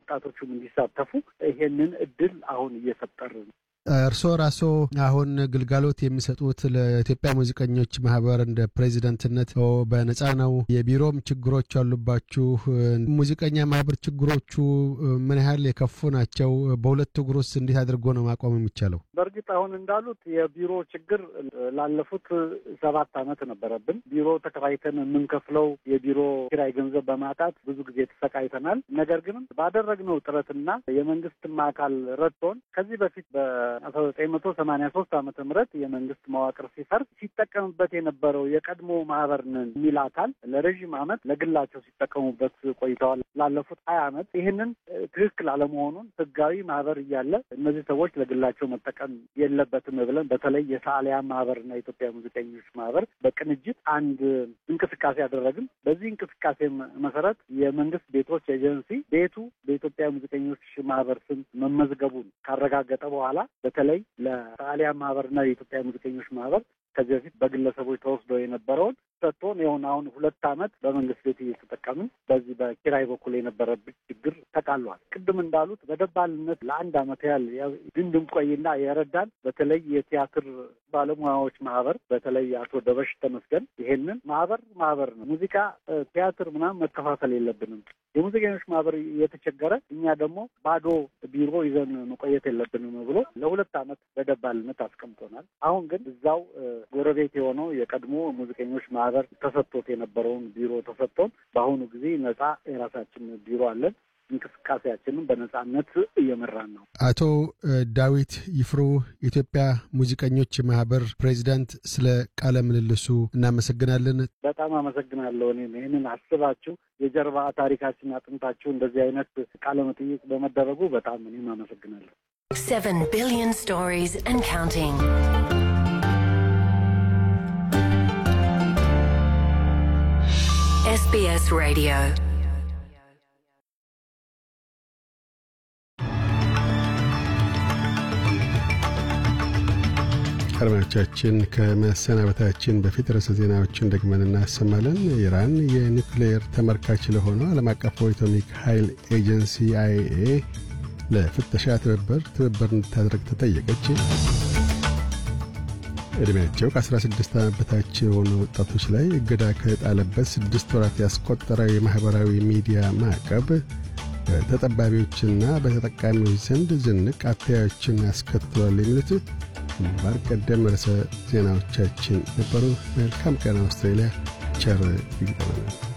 ወጣቶቹም እንዲሳተፉ ይሄንን እድል አሁን እየፈጠርን እርስዎ ራስዎ አሁን ግልጋሎት የሚሰጡት ለኢትዮጵያ ሙዚቀኞች ማህበር እንደ ፕሬዚደንትነት በነጻ ነው። የቢሮም ችግሮች አሉባችሁ። ሙዚቀኛ ማህበር ችግሮቹ ምን ያህል የከፉ ናቸው? በሁለት እግር ውስጥ እንዴት አድርጎ ነው ማቆም የሚቻለው? በእርግጥ አሁን እንዳሉት የቢሮ ችግር ላለፉት ሰባት ዓመት ነበረብን። ቢሮ ተከራይተን የምንከፍለው የቢሮ ኪራይ ገንዘብ በማጣት ብዙ ጊዜ ተሰቃይተናል። ነገር ግን ባደረግነው ጥረትና የመንግስትም አካል ረድቶን ከዚህ በፊት በ አስራ ዘጠኝ መቶ ሰማኒያ ሶስት ዓመተ ምህረት የመንግስት መዋቅር ሲፈርስ ሲጠቀምበት የነበረው የቀድሞ ማህበር ነን የሚል አካል ለረዥም ዓመት ለግላቸው ሲጠቀሙበት ቆይተዋል። ላለፉት ሀያ ዓመት ይህንን ትክክል አለመሆኑን ህጋዊ ማህበር እያለ እነዚህ ሰዎች ለግላቸው መጠቀም የለበትም ብለን በተለይ የሰዓሊያን ማህበርና የኢትዮጵያ ሙዚቀኞች ማህበር በቅንጅት አንድ እንቅስቃሴ ያደረግን። በዚህ እንቅስቃሴ መሰረት የመንግስት ቤቶች ኤጀንሲ ቤቱ በኢትዮጵያ ሙዚቀኞች ማህበር ስም መመዝገቡን ካረጋገጠ በኋላ በተለይ ለሰዓሊያን ማህበርና የኢትዮጵያ ሙዚቀኞች ማህበር ከዚህ በፊት በግለሰቦች ተወስዶ የነበረውን ሰጥቶን ይሁን አሁን ሁለት ዓመት በመንግስት ቤት እየተጠቀምን በዚህ በኪራይ በኩል የነበረብን ችግር ተቃሏል። ቅድም እንዳሉት በደባልነት ለአንድ ዓመት ያህል ድንድም ቆይና የረዳን በተለይ የቲያትር ባለሙያዎች ማህበር በተለይ አቶ ደበሽ ተመስገን ይሄንን ማህበር ማህበር ነው ሙዚቃ ቲያትር ምናምን መከፋፈል የለብንም የሙዚቀኞች ማህበር የተቸገረ እኛ ደግሞ ባዶ ቢሮ ይዘን መቆየት የለብንም ብሎ ለሁለት ዓመት በደባልነት አስቀምጦናል። አሁን ግን እዛው ጎረቤት የሆነው የቀድሞ ሙዚቀኞች ማህበር ተሰጥቶት የነበረውን ቢሮ ተሰጥቶን በአሁኑ ጊዜ ነጻ የራሳችን ቢሮ አለን። እንቅስቃሴያችንን በነጻነት እየመራን ነው። አቶ ዳዊት ይፍሩ የኢትዮጵያ ሙዚቀኞች ማህበር ፕሬዚዳንት፣ ስለ ቃለ ምልልሱ እናመሰግናለን። በጣም አመሰግናለሁ። እኔም ይህንን አስባችሁ የጀርባ ታሪካችን አጥንታችሁ እንደዚህ አይነት ቃለ መጠይቅ በመደረጉ በጣም እኔም አመሰግናለሁ። Seven billion stories and counting. SBS Radio. አድማጮቻችን ከመሰናበታችን በፊት ርዕሰ ዜናዎችን ደግመን እናሰማለን። ኢራን የኒውክሌር ተመልካች ለሆነው ዓለም አቀፉ አቶሚክ ኃይል ኤጀንሲ አይኤ ለፍተሻ ትብብር ትብብር እንድታደርግ ተጠየቀች። ዕድሜያቸው ከ16 ዓመት በታች የሆኑ ወጣቶች ላይ እገዳ ከጣለበት ስድስት ወራት ያስቆጠረ የማኅበራዊ ሚዲያ ማዕቀብ በተጠባቢዎችና በተጠቃሚዎች ዘንድ ዝንቅ አተያዮችን ያስከትሏል የሚሉት ግንባር ቀደም ርዕሰ ዜናዎቻችን ነበሩ። መልካም ቀን አውስትራሊያ። ቸር ይግጠመናል።